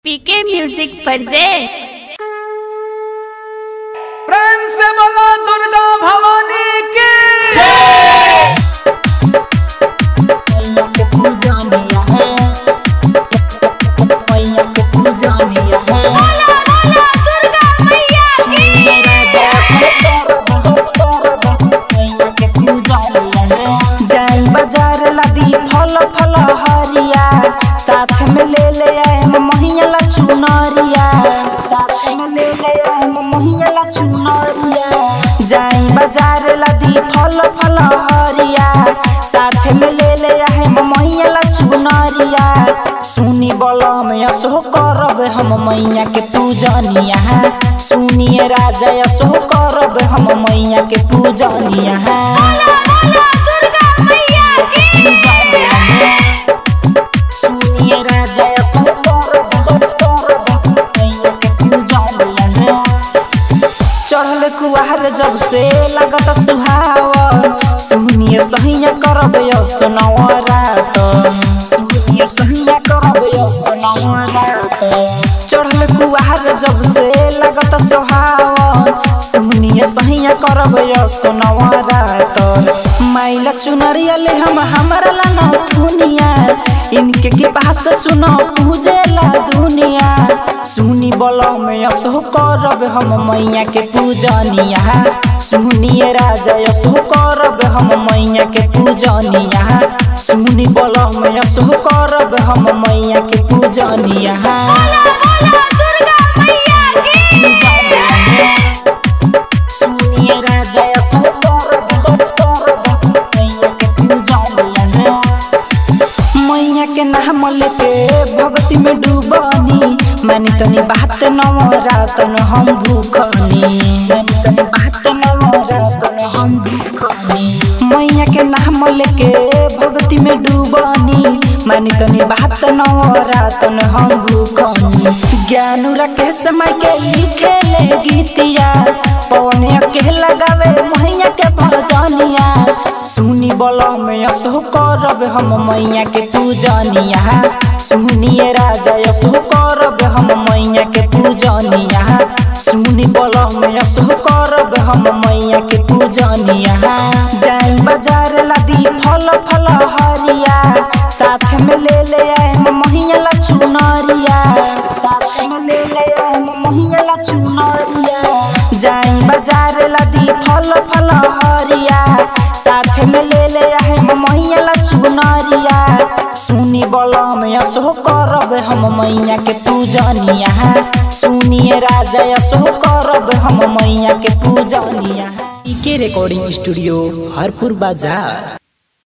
PK music present प्रेम से बोला दुर्गा भवानी की मैया के पूजा मिया है मैया के पूजा मिया है मेरा जैसे तोर बहुत तोर बहुत मैया के पूजा मिया है जाई बाजार लदी फल फल हरिया साथ में ले ले आए महिया ला चुनरिया साथ में ले ले आए महिया ला चुनरिया जाई बाजार लदी फल फल हरिया साथ में ले ले आए मैया ला चुनरिया सुनी बलम यसो करब हम मैया के पूजनिया सुनिए राजा यसो करब हम मैया के पूजनिया सुनिए राजा यसो करब करब मैया के पूजनिया चढ़ल कुआर जब से लगत सुहावन सुनिए सहिया करब यो सुनवरात सुनिए सहिया करब यो सुनवरात चढ़ल कुआर जब से लगत सुहावन सुनिए सहिया करब यो सुनवरात माइला चुनरिया ले हम हमरा ला नथुनिया इनके के पास सुनो पूजेला दुनिया सुनी बोलो में यसो करब हम मैया के पूजनिया सुनिए राजा यसो करब हम मैया के पूजनिया सुनी बोलो में यसो करब हम मैया के पूजनिया सुनिए राजा यसो करब करब मैया के पूजनिया मैया के नाम लेके भक्ति में डूबनी मानी तनी बात नवरातन हम भूखनी मानी तनी बात नवरातन हम भूखनी मैया के नाम लेके भक्ति में डूबनी मानी तनी बात नवरातन हम भूखनी ज्ञान रखे समय के लिखे ले गीतिया पवन के लगावे मैया के भजनिया सुनी बोलो में यसो करब हम मैया के पूजनिया सुनिए राजा यसो करब हम मैया के पूजनिया सुनी बोलो में यसो करब हम मैया के पूजनिया जाई बाजार लदी फल फल हरिया साथ में ले ले आए मैया ला चुनरिया साथ में ले ले आए मैया ला चुनरिया जाई बाजार लदी फल फल हरिया साथ में ले ले आए मैया ला चुनरिया सुनी बलम यसो करब हम मैया के पूजनिया सुनिए राजा यसो करब हम मैया के पूजनिया के रिकॉर्डिंग स्टूडियो हरपुर बाजार